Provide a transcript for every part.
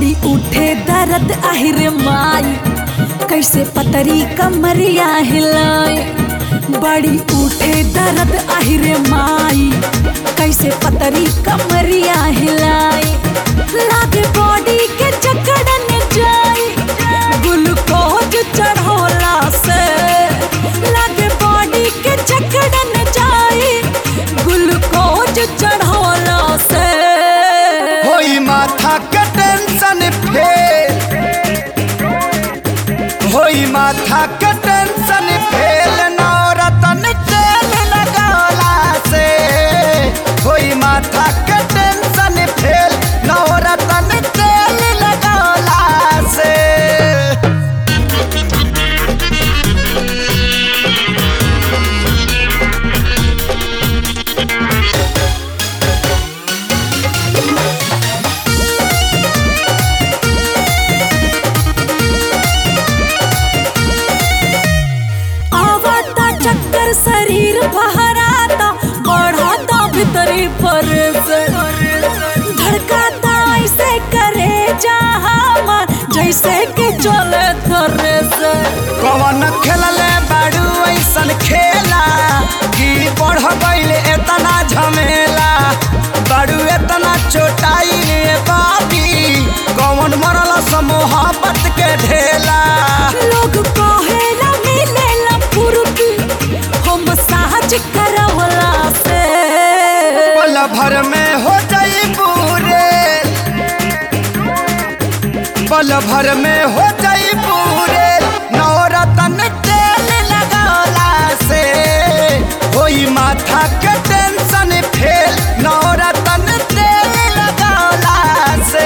बड़ी उठे दर्द आहिर माई कैसे पतरी कमरिया हिलाए बड़ी उठे दर्द आहिर माई कैसे पतरी कमरिया हिलाए लागे बॉडी के जकड़न जाई ग्लूकोज चढ़ोला से लागे बॉडी के जकड़न जाई ग्लूकोज चढ़ोला से होई माथा के टेंशन फेल होई माथा के टेंशन फेल नौरतन तेल लगौला से होई माथा के टेंशन फेल नौरतन तेल लगौला से आवता चक्कर शरीर बहराता बढ़ाता भीतरी पर धड़काता ऐसे करे जहाँ जैसे कि चले थरे से कवन खेलले बाड़ू ऐसन खेला कि बढ़ गईल एतना झमेला बाड़ू एतना चोटाई बाबी कवन मरल मोहब्बत के ढेला लोग कहेला मिलेला फुर्ती हम साज करवला से पल भर में हो जाई पूरे पल भर में हो जाई पूरे नौरतन तेल लगौला से होई माथा के टेंशन फेल नौरतन तेल लगौला से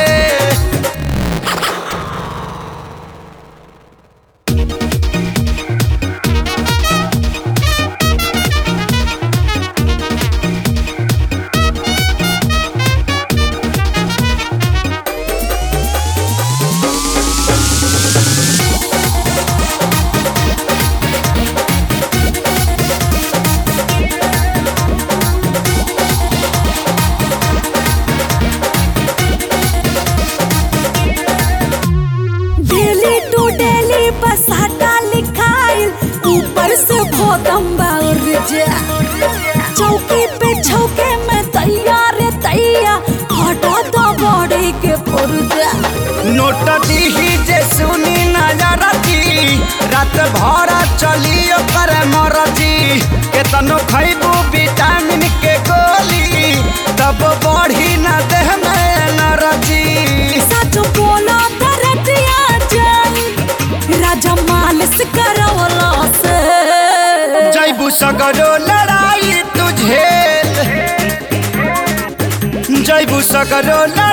डेली टू डेली बसाटा लिखाइल ऊपर से भोदम बाउर जा चौकी पे छौके में तैयार तैया हटा दो बॉडी के पुर्जा नोट दीही जे सुनी नजर दी रात भर चली ओकर मरजी केतनो खैबू विटामिन के गोली तब बढ़ी न देह में एनर्जी सच बोला दरदिया जाई राजा मालिश करवला से जैबू सगरो लड़ाई तुझे जैबू सगरो लड़ाई